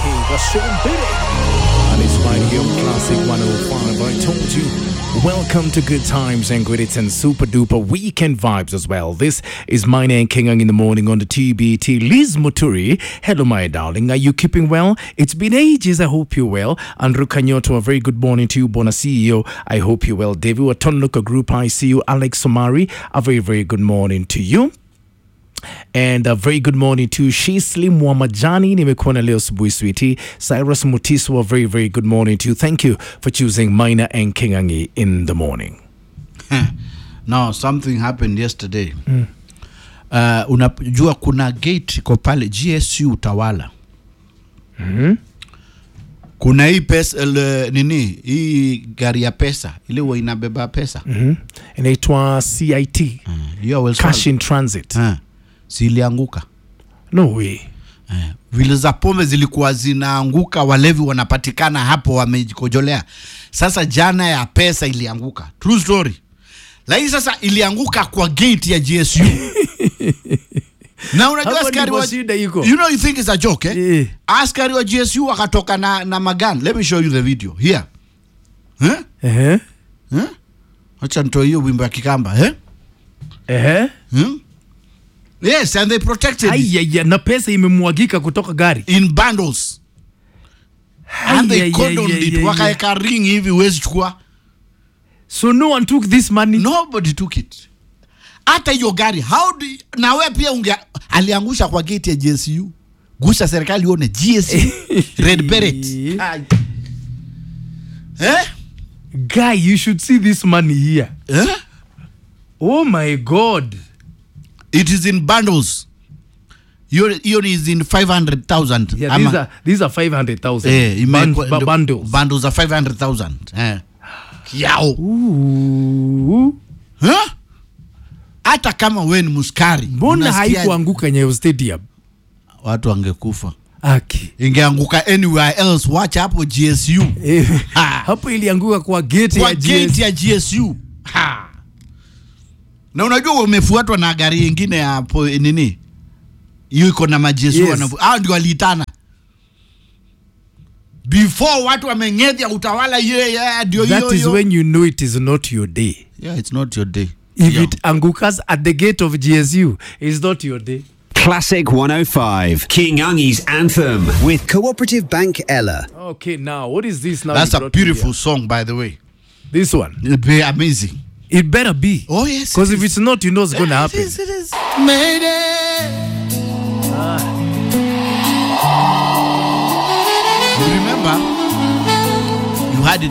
that's Sean Biddy. And it's right here on Classic 105. I told you. Welcome to Good Times and Good Hits and Super Duper Weekend Vibes as well. This is my name, Kingang in the morning on the TBT. Liz Muturi. Hello, my darling. Are you keeping well? It's been ages. I hope you're well. Andrew Kanyoto, a very good morning to you. Bona CEO. I hope you're well. David Watonluka Group, I see you. Alex Somari, a very, very good morning to you. And a very good morning to Shisli Mwamajani. Nimekuona leo asubuhi sweetie. Cyrus Mutiso, a very, very good morning to you. Thank you for choosing Maina and Kingangi in the morning. Now something happened yesterday. Uh, unajua kuna gate iko pale GSU Utawala. Kuna hii pesa ile, nini hii gari ya pesa ile huwa inabeba pesa Mhm. Inaitwa CIT, hiyo Wells Cash Fargo. in Transit. Eh, zilianguka No way. eh, vile za pombe zilikuwa zinaanguka, walevi wanapatikana hapo wamejikojolea. Sasa jana ya pesa ilianguka, true story. Lakini sasa ilianguka kwa gate ya GSU na unajua Hapo askari ndipo wa, shida iko. you know you think it's a joke eh? Eh. Askari wa GSU wakatoka na, na magan. Let me show you the video here eh? Ehe. Eh? Acha nitoe hiyo wimbo ya Kikamba eh? Ehe. Hmm? Yes, and they protected it Ayaya, na pesa imemwagika kutoka gari. in bundles and they Ayaya, condoned it, ayaya. wakaeka ring hivi huwezi chukua. So no one took this money. Nobody took it. Hata hiyo gari how do you, na wewe pia unge aliangusha kwa gate ya GSU. Gusa serikali ione GSU red beret. Ai. Eh? Guy, you should see this money here. Eh? Oh my God. It is in bundles. Hiyo hiyo is in 500,000. Yeah, Ama- these are these are 500,000 eh, imewekwa- Bun- bu- bundles. Bundles are 500,000. Eh. Yao. Ooh. Huh? hata kama we ni muskari Mbona unasikia- haikuanguka Nyayo Stadium? watu wangekufa Aki. ingeanguka anywhere else wacha hapo gsu Eh, Ha. hapo ilianguka kwa gate kwa ya gate GS. ya gsu ha. na unajua umefuatwa na gari ingine ya po, nini hiyo iko na magsu Yes. yes. hao ndio waliitana before watu wameng'edhia utawala hiyo yeah, ndio That hiyo is hiyo. when you know it is not your day. yeah, it's not your day If Yeah. it angukas at the gate of GSU, it's not your day. Classic 105, King Ungi's anthem. with Cooperative Bank Ella. Okay, now what is this now? that's you a brought me beautiful here? song by the way This one. It'll be amazing It better be. oh yes Because it if is. it's not, you know it's gonna happen. It is, it is. Mayday. You remember? You had it